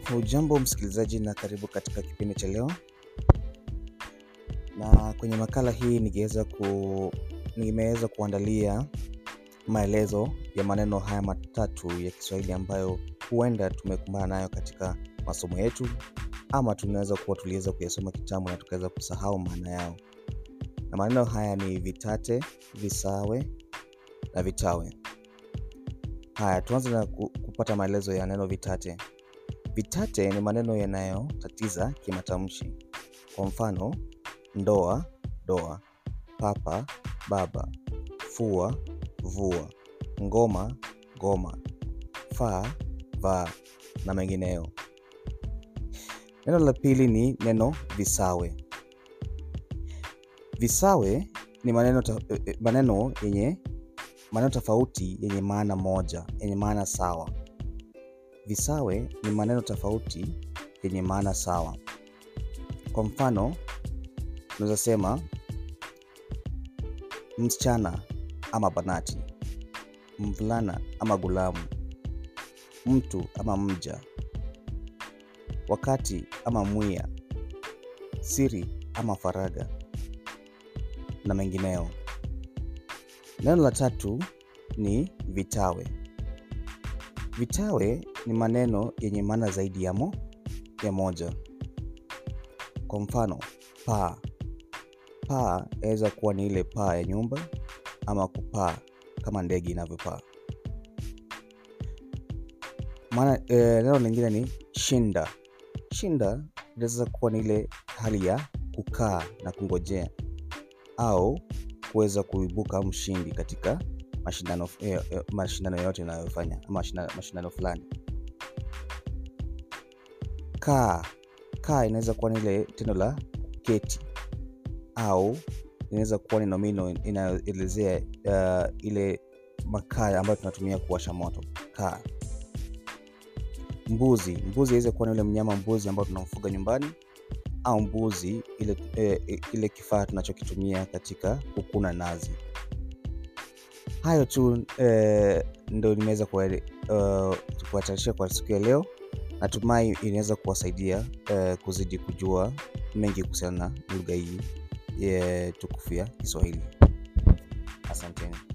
Hujambo msikilizaji na karibu katika kipindi cha leo, na kwenye makala hii ningeweza ku, nimeweza kuandalia maelezo ya maneno haya matatu ya Kiswahili ambayo huenda tumekumbana nayo katika masomo yetu, ama tunaweza kuwa tuliweza kuyasoma kitambo na tukaweza kusahau maana yao. Na maneno haya ni vitate, visawe na vitawe. Haya, tuanze na ku- kupata maelezo ya neno vitate. Vitate ni maneno yanayotatiza kimatamshi. Kwa mfano, ndoa, doa, papa, baba, fua, vua, ngoma, goma, faa, vaa na mengineyo. Neno la pili ni neno visawe. Visawe ni maneno, ta, eh, eh, maneno yenye maneno tofauti yenye maana moja, yenye maana sawa. Visawe ni maneno tofauti yenye maana sawa. Kwa mfano, unaweza sema msichana ama banati, mvulana ama gulamu, mtu ama mja, wakati ama mwiya, siri ama faraga na mengineyo. Neno la tatu ni vitawe. Vitawe ni maneno yenye maana zaidi ya, mo, ya moja. Kwa mfano, paa. Paa yaweza kuwa ni ile paa ya nyumba ama kupaa kama ndege inavyopaa. Maana eh, neno lingine ni shinda. Shinda inaweza kuwa ni ile hali ya kukaa na kungojea au kuweza kuibuka mshindi katika mashindano eh, eh, mashindano yote inayofanya ama mashindano, mashindano fulani. Kaa kaa inaweza kuwa ni ile tendo la keti au inaweza kuwa ni nomino inayoelezea uh, ile makaa ambayo tunatumia kuwasha moto. Kaa. Mbuzi mbuzi inaweza kuwa ni ile mnyama mbuzi ambao tunamfuga nyumbani au mbuzi ile, eh, ile kifaa tunachokitumia katika kukuna nazi. Hayo tu eh, ndo nimeweza uh, kuwatarishia kwa siku ya leo. Natumai inaweza kuwasaidia eh, kuzidi kujua mengi kuhusiana na lugha hii eh, tukufu ya Kiswahili. Asanteni.